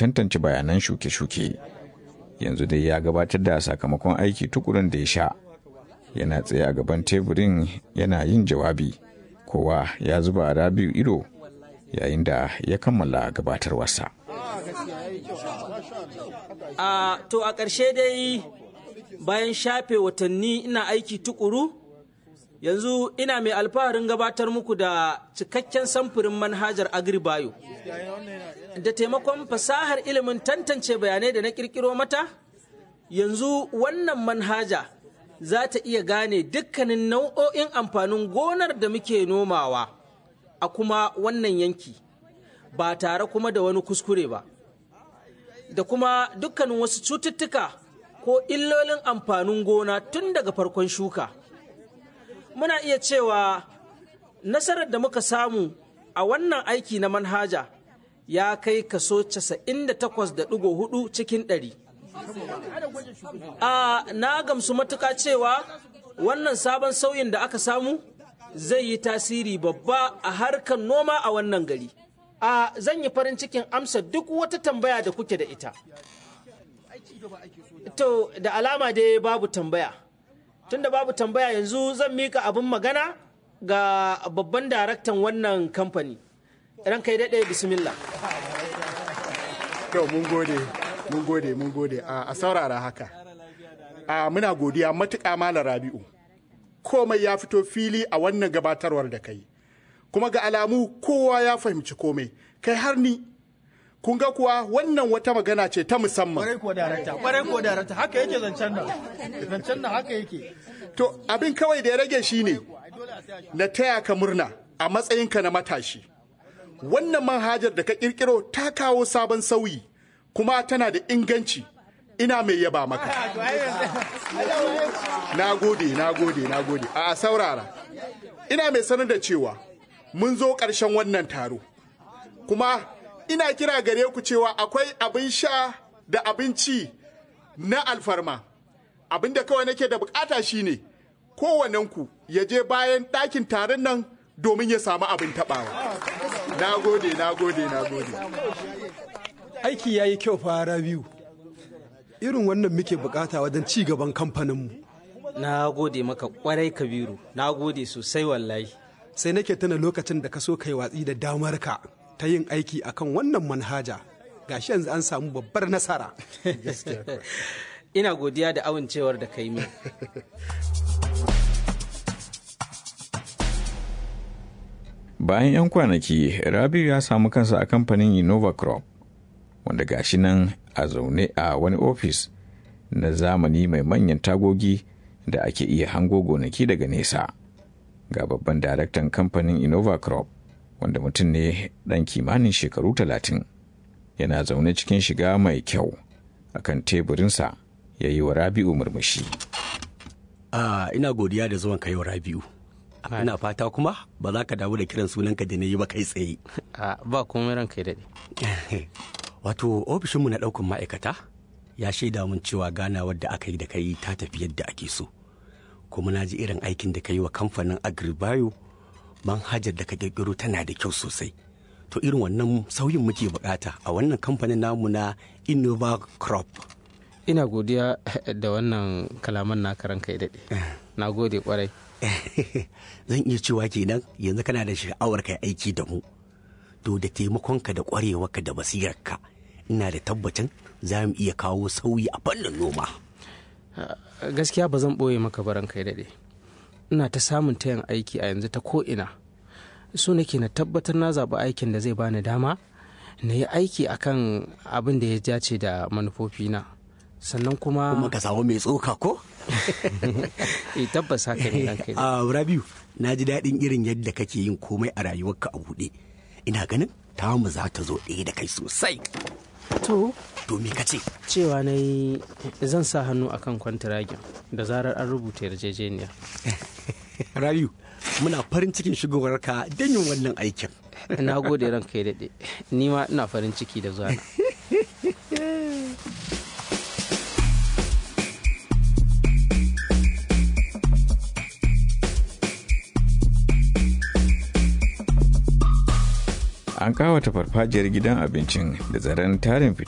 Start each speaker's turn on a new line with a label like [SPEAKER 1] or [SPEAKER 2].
[SPEAKER 1] tantance bayanan shuke-shuke yanzu dai ya gabatar da sakamakon aiki tukurin da ya sha yana tsaye a gaban teburin yana yin jawabi kowa ya zuba a rabiu ido yayin da ya kammala gabatarwarsa
[SPEAKER 2] a to a ƙarshe dai bayan shafe watanni ina aiki tukuru yanzu ina mai alfaharin gabatar muku da cikakken samfurin manhajar agribayo da taimakon fasahar ilimin tantance bayanai da na kirkiro mata yanzu wannan manhaja za ta iya gane dukkanin nau'o'in amfanin gonar da muke nomawa a kuma wannan yanki ba tare kuma da wani kuskure ba da kuma dukkanin wasu cututtuka ko illolin amfanin gona tun daga farkon shuka muna iya cewa nasarar da muka samu a wannan aiki na manhaja ya kai kaso 98.4 cikin ɗari. a na gamsu matuka cewa wannan sabon sauyin da aka samu zai yi tasiri babba a harkar noma a wannan gari a zan yi farin cikin amsa duk wata tambaya da kuke da ita to da alama dai babu tambaya tunda babu tambaya yanzu zan mika abin magana ga babban daraktan wannan kamfani ran kai daɗe bismillah
[SPEAKER 3] to mun gode mun gode mun gode a saurara haka a muna godiya matuƙa malam rabi'u komai ya fito fili a wannan gabatarwar da kai kuma ga alamu kowa ya fahimci komai kai har ni kun ga kuwa wannan wata magana ce ta musamman
[SPEAKER 4] kwarai ko darakta kwarai ko darakta haka yake zancen nan zancen nan haka yake
[SPEAKER 3] to abin kawai da ya rage shine na taya ka murna a matsayinka na matashi wannan manhajar da ka kirkiro ta kawo sabon sauyi kuma tana da inganci ina mai yaba maka na gode na gode na gode a saurara ina mai sanar da cewa mun zo ƙarshen wannan taro kuma ina kira gare ku cewa akwai abin sha da abinci na alfarma abin da kawai nake da bukata shine kowannenku ya je bayan ɗakin taron nan domin ya samu abin taɓawa na gode na gode na gode
[SPEAKER 5] aiki ya yi kyau fara biyu irin wannan muke bukata wajen ci gaban kamfaninmu
[SPEAKER 2] na gode maka kwarai kabiru na gode sosai wallahi
[SPEAKER 5] sai nake tuna lokacin da ka so kai watsi da damar ka ta yin aiki akan wannan manhaja gashi yanzu an samu babbar nasara
[SPEAKER 2] ina godiya da amincewar da kai min
[SPEAKER 1] bayan 'yan kwanaki rabiu ya samu kansa a kamfanin innova crop wanda gashi nan a zaune a wani ofis na zamani mai manyan tagogi da ake iya hango gonaki daga nesa ga babban daraktan kamfanin innova crop wanda mutum ne ɗan kimanin shekaru talatin yana zaune cikin shiga mai kyau akan teburinsa ya yi wa rabi'u murmushi
[SPEAKER 6] Ah, ina godiya da zuwan kayo rabi'u ina fata kuma ba za ka damu da kiran sunanka da na yi ba kai tsaye
[SPEAKER 2] ba komai ranka ya daɗe
[SPEAKER 6] wato ofishinmu na ɗaukan ma'aikata ya shaida mun cewa ganawar da aka yi da kai ta tafi yadda ake so kuma na ji irin aikin da ka yi wa kamfanin agribayo manhajar da ka kirkiro tana da kyau sosai to irin wannan sauyin muke bukata a wannan kamfanin namu na innova crop
[SPEAKER 2] ina godiya da wannan kalaman naka ranka ya daɗe na gode kwarai
[SPEAKER 6] zan iya cewa kenan yanzu kana da sha'awar kai aiki da mu to da taimakonka da kwarewarka da basirarka ina da tabbacin za mu iya kawo sauyi a fannin noma
[SPEAKER 2] gaskiya ba zan ɓoye maka baran kai daɗe ina ta samun tayan aiki a yanzu ta ko'ina so nake na tabbatar na zaɓi aikin da zai bani dama na yi aiki akan abin da ya dace da manufofina sannan kuma
[SPEAKER 6] kuma ka samu mai tsoka ko
[SPEAKER 2] eh tabbas haka ne ranka
[SPEAKER 6] a rabiu na ji daɗin irin yadda kake yin komai a rayuwarka a buɗe ina ganin tamu za ta zo ɗaya da kai sosai
[SPEAKER 2] to
[SPEAKER 6] to me ka ce
[SPEAKER 2] cewa na yi zan sa hannu akan kwantiragin da zarar an rubuta yarjejeniya
[SPEAKER 6] rabiu muna farin cikin shigowarka don yin wannan aikin
[SPEAKER 2] na gode ranka ya daɗe ni ma ina farin ciki da zuwa
[SPEAKER 1] an kawata farfajiyar gidan abincin da zaren tarin